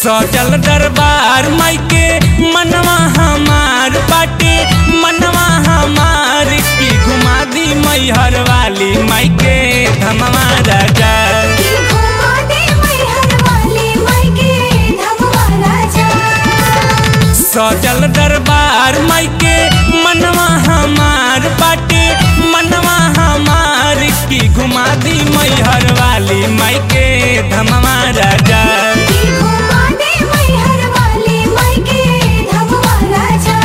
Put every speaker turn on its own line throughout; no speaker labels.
सजल दरबार माई के मनवा हमार बाटे मनवा हमार की घुमा दी मैहर वाली माई के धमवा राजा
की घुमा दे मैहर वाली माई के धमवा राजा
सजल दरबार माई के मनवा हमार बाटे मनवा हमार की घुमा दी मैहर वाली माई के धमवा राजा
की घुमा दे मैहर वाली माई के धमवा राजा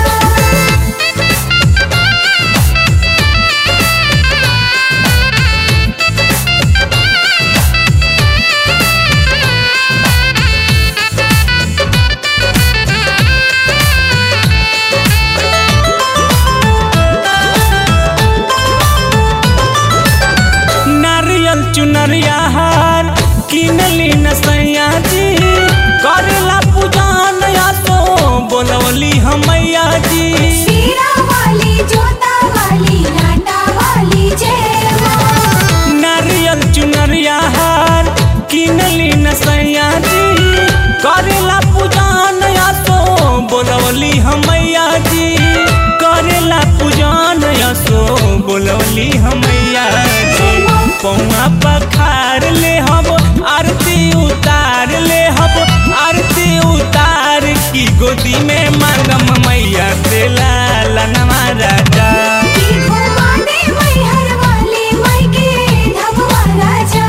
नारियल चुनरिया हार किनली न सैया जी करेला पूजन या तो बोलवली हमैया जी
शीरा वाली जोता वाली लाटा वाली जय माँ
नारियल चुनरिया हार किनली न सैया जी करेला पूजन या तो बोलवली हमैया जी करेला पूजन या तो बोलवली हमैया जी पौआ पखार ले हब आरती उतार ले हब आरती उतार की गोदी में मांगम मैया से लाला नवा राजा
की घुमा दे मैहर वाली माई के धमवा राजा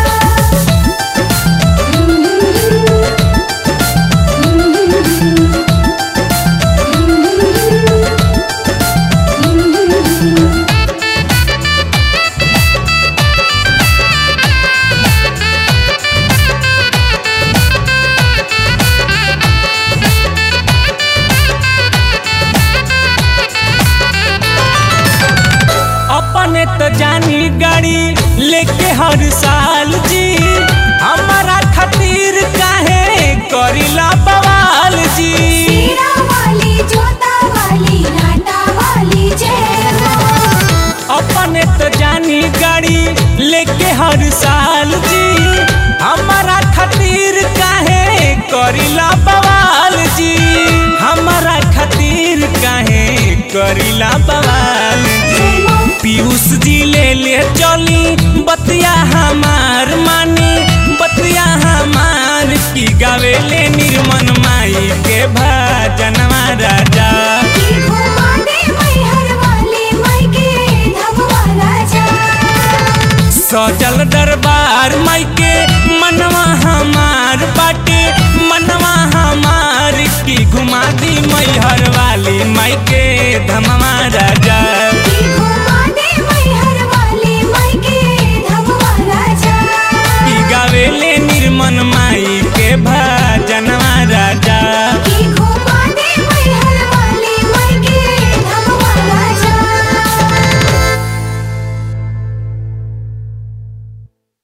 अपने तो जानी गाड़ी लेके हर साल जी हमारा खातिर काहे करीला बवाल जी
शीरा वाली जोता वाली लाटा वाली जय माँ
अपने तो जानी गाड़ी लेके हर साल जी हमारा खातिर काहे करीला बवाल जी हमारा खातिर काहे करीला बवाल जी पीयूष जी ले ले चली बतिया हमार मानी बतिया हमार की गावे ले निर्मन माई के भजनवा राजा
की घुमा दे मैहर वाली माई के धमवा राजा
सजल दरबार माई के मनवा हमार बाटे मनवा हमार की घुमा दी मैहर वाली माई के धमवा राजा